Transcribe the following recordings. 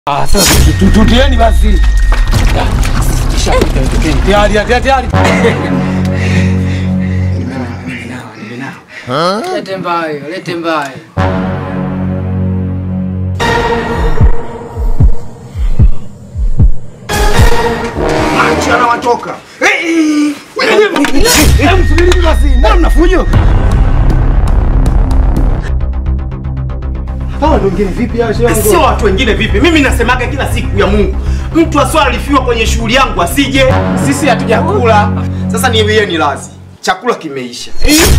Ah, sasa tututieni basi. Tayari, tayari, tayari. Lete mbayo, lete mbayo. Macho anawachoka. Hebu subirini basi. Mbona mnafujo? Hawa ndio wengine vipi hao shehe Sio watu wengine vipi? Mimi nasemaga kila siku ya Mungu, mtu aswalifiwa kwenye shughuli yangu asije. Sisi hatujakula. Sasa niwie ni lazi, chakula kimeisha.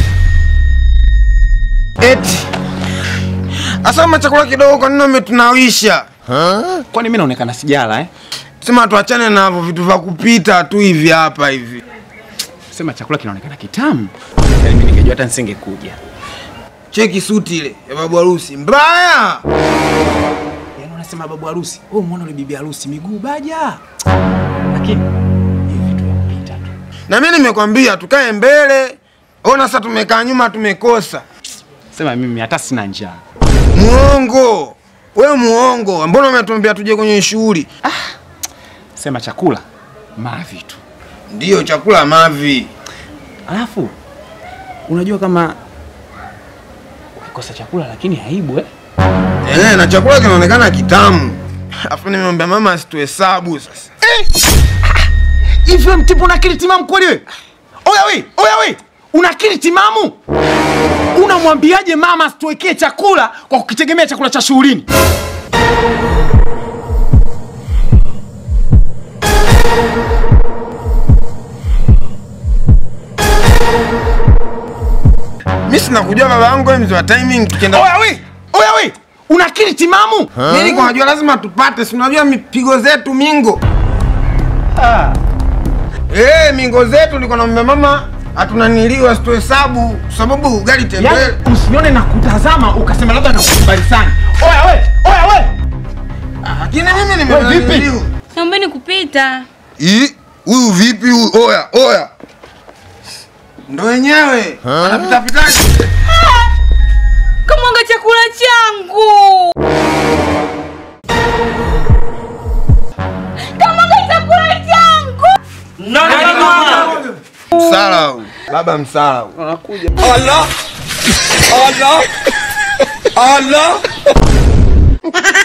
Eti asama chakula kidogo, kwa nini umetunawisha? Kwani mimi naonekana sijala eh? Sema tuachane na hivyo vitu vya kupita tu hivi hapa hivi. Sema chakula kinaonekana kitamu. Yaani mimi ningejua hata nisingekuja. Cheki suti ile ya babu harusi mbaya. Yaani unasema babu harusi, wewe umeona yule bibi harusi miguu baja. Lakini hivi vitu vya kupita tu. Na mimi nimekwambia tukae mbele. Ona sasa tumekaa nyuma tumekosa. Sema mimi hata sina njaa. Muongo. We muongo. Mbona umetuambia tuje kwenye shughuli? Sema chakula mavi tu. Ndiyo chakula mavi. Alafu unajua kama ukikosa chakula lakini aibu eh? Eh, na chakula kinaonekana kitamu. Afu nimemwambia mama asituhesabu sasa. Hivi wewe mtipu una akili timamu kweli wewe? Oya we, oya we. Una akili timamu? Unamwambiaje mama asituwekee chakula kwa kukitegemea chakula cha shughulini? Mimi sina kujua baba yangu wewe mzee wa timing tukienda. Oya we, oya we. Una akili timamu? Mimi niko najua lazima tupate, si unajua mipigo zetu mingo. Eh, mingo zetu niko naomba mama hatunaniliwa situhesabu sababu gari tembele. Yaani usinione na kutazama ukasema labda nakukubali sana. Oya we, oya we. Lakini mimi Wewe vipi? nimenaniliwa. Naombeni kupita. Ii, huyu vipi huyu? Oya, oya. Ndo wenyewe. Anapita pitaje? Kamwaga chakula changu. Kamwaga chakula changu. Msala huyu. Baba msala huyu. Allah! Allah! Allah!